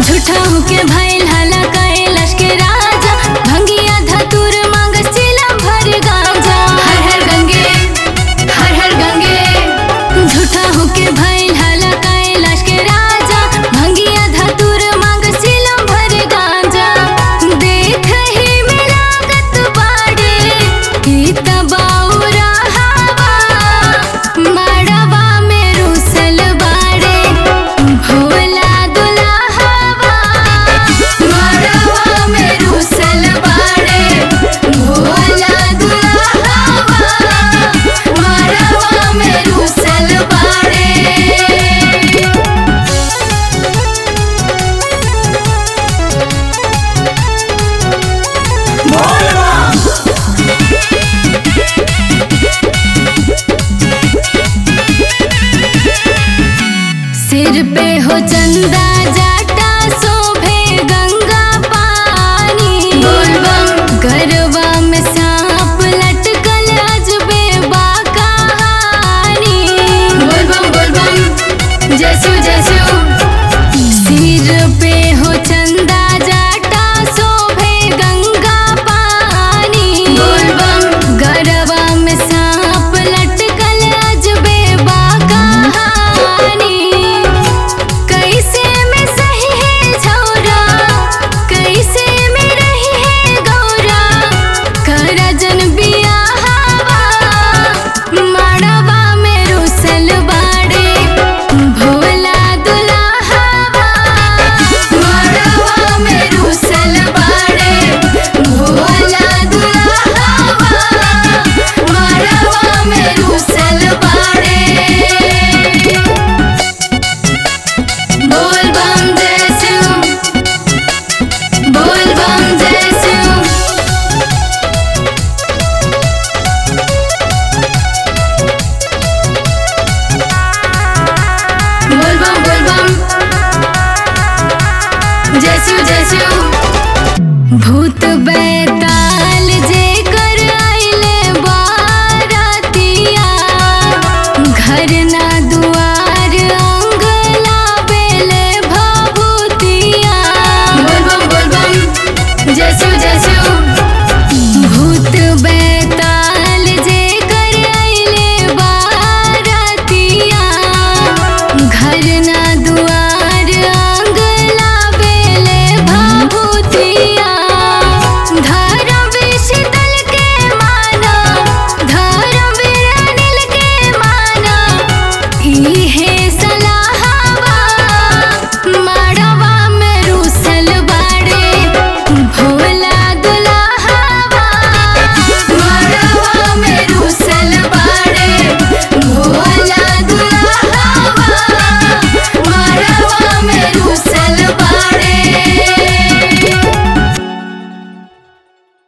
झूठा होके भइल हला कैलाश के राजा भंगिया धतुर मांगस चिलम भर गांजा हर हर गंगे हर हर गंगे झूठा होके भइल हला कैलाश के राजा भंगिया धतुर मांगस चिलम भर गांजा देख ही में लागत बाड़े ई तबाउरा हवा मड़वा में रुसल बाड़े भोला दुल्हवा मड़वा में रुसल बाड़े भोला दुल्हवा मड़वा में रुसल बाड़े सिर पे हो चंदा जाटा शोभे गंगा पानी गरबा में सांप लटकल अजबे बा कहानी बोलबम बोलबम जसु जसु सिर पे हो चंदा जाटा शोभे गंगा पानी गरबा में सांप लटकल अजबे बा कहानी कैसे में सही है झौरा कैसे में रही है गौरा करा जन बिया हवा मड़वा में रुसल बाड़े भोला दुल्हवा मड़वा में रुसल बाड़े भोला दुल्हवा मड़वा में रुसल बाड़े बोल बम जय शिव बोल बम जय शिव बोल बम बोल बम जय शिव जय शिव भूत